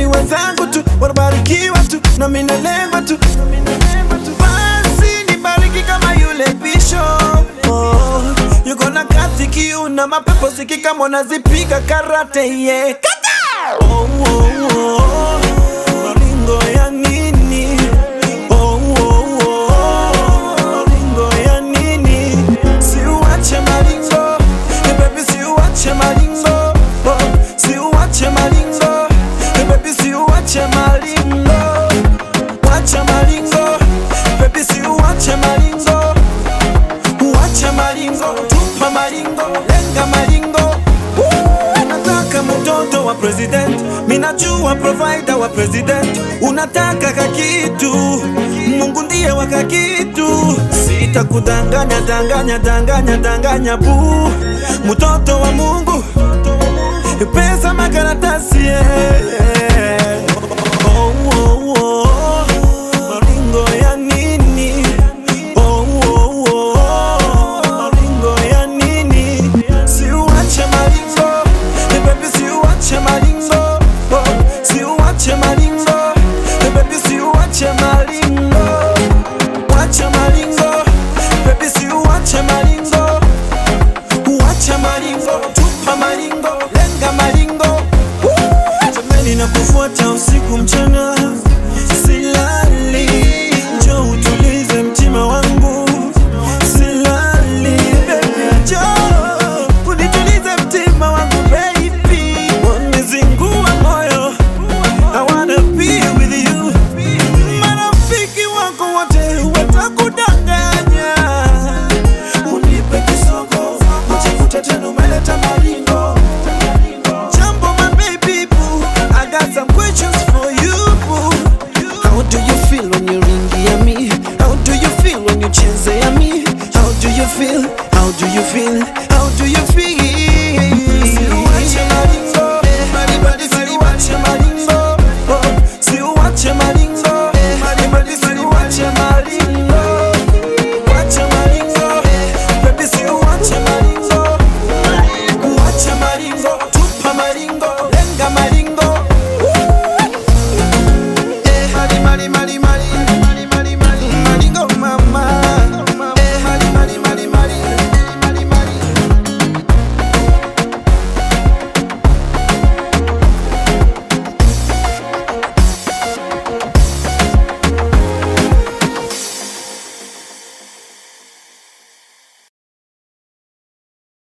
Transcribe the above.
ni wenzangu tu wanabarikiwa tu na mimi nalengwa tu basi nibariki kama yule bishop oh, yuko na kazi kiu na mapepo zikika mwanazipiga karate yeah. Kata! oh, oh, oh. Maringo ya nini oh, oh, oh. Maringo ya nini siuache maringo Eh, baby siuache maringo oh, siuache maringo Eh, baby siuache maringo wacha maringo baby siuache maringo Wacha maringo, tupa maringo, lenga maringo. Woo! Nataka mtoto wa president, minajua provider wa president. Unataka kakitu, Mungu ndiye wa kakitu. Sitakudanganya, danganya, danganya, danganya bu, mtoto wa Mungu, pesa makaratasi yeah. oh, oh, oh. Maringo ya nini? Oh, oh, oh. Maringo ya nini? Siuache maringo, eh, baby siuache maringo. Oh, siuache maringo, eh, baby siuache maringo. Wacha maringo, baby siuache maringo. Wacha maringo, tupa maringo, lenga maringo. Woo! Jamani nakufuata usiku mchana, silali. Njoo utulize mtima wangu, silali. Baby njoo unitulize mtima wangu baby. Wanizingua moyo, I wanna be with you. Marafiki wako wote watakudanganya, unipe kisogo, ujikute tena umeleta maringo. Jambo my baby boo, I got some questions for you boo. How do you feel when you ringia me? How do you feel when you chezea me? How do you feel? How do you feel? How do you feel?